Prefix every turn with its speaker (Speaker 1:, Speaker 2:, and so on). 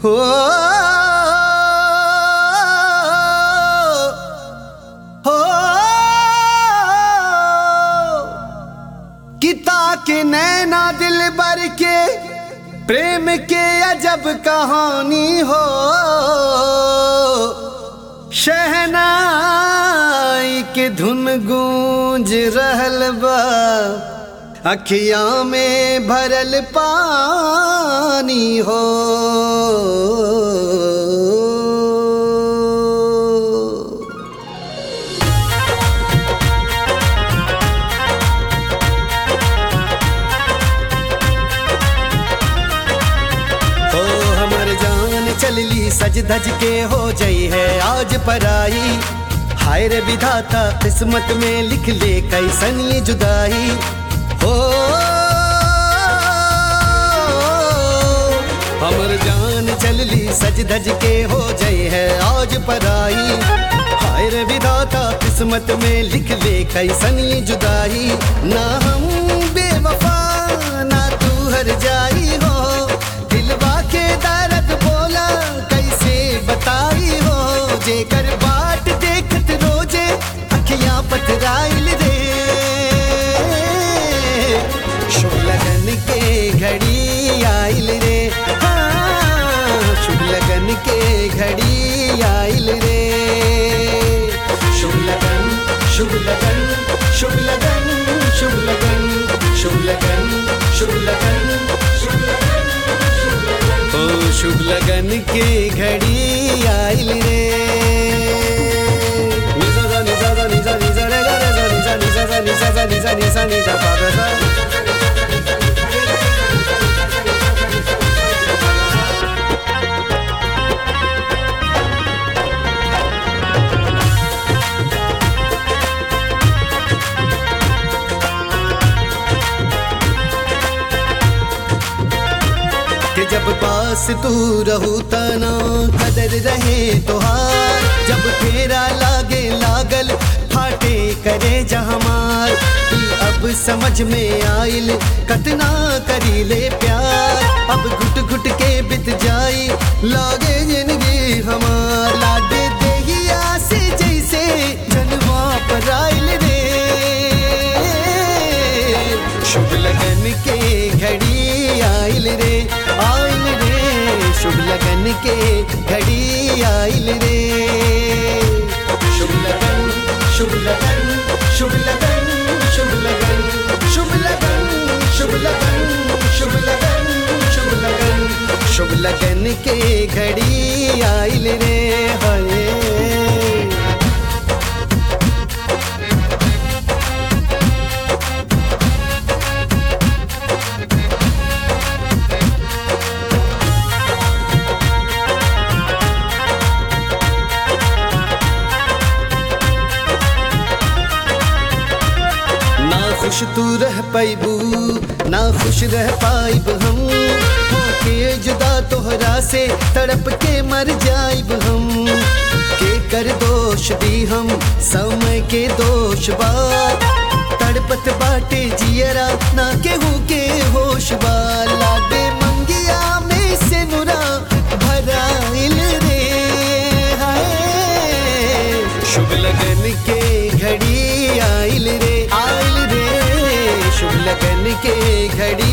Speaker 1: हो हो किता के नैना दिल बर के प्रेम के अजब कहानी हो शहनाई के धुन गूंज रहल बा अखिया में भरल पानी हो हो हमर जान चलली सज धज के हो जई है आज पराई हाय रे विधाता किस्मत में लिख ले कैसन ये जुदाई हो हमर जान चलली सज धज के हो जई है आज पराई हाय रे विधाता किस्मत में लिख ले कैसन ये जुदाई ना हम बेवफा ना तू हर जाई हो दिलवा के दर्द बोला कैसे बताई हो जेकर बाट देखत रोजे अखियां पथराइल रे शुभ लगन के घड़ी आइल रे हाँ, शुभ लगन के घड़ी आइल रे शुभ लगन शुभ लगन शुभ लगन शुभ लगन शुभ लगन शुभ लगन शुभ लगन ओ शुभ लगन के घड़ी आइल रे निजा सा निजा सा निजा निजा रे गा रे सा निजा निजा सा निजा सा निजा निजा निजा पा रे सा कि जब पास तू रहू तना कदर रहे तोहार जब तेरा लागे लागल फाटे करे जहमार ई अब समझ में आइल कतना करी ले प्यार अब घुट घुट के बित जाई लागे जिंदगी हमार लाडे देहिया से जैसे जनवा पर आइल रे शुभ लगन के घड़ी आइल रे आइल रे शुभ लगन के घड़ी आइल रे शुभ लगन शुभ लगन शुभ लगन शुभ लगन शुभ लगन शुभ लगन शुभ लगन शुभ लगन शुभ लगन के घड़ी आइल रे हाय ना खुश तू रह पाइबू ना खुश रह पाइब हम होके जुदा तोहरा से तड़प के मर जाइब हम के कर दोष दी हम समय के दोष बा तड़पत बाटे जियरा ना केहू के होश बा लाडे मंगिया में से नुरा भराइल रे हाय शुभ लगन के घड़ी आइल रे आइल रे शुभ लगन के घड़ी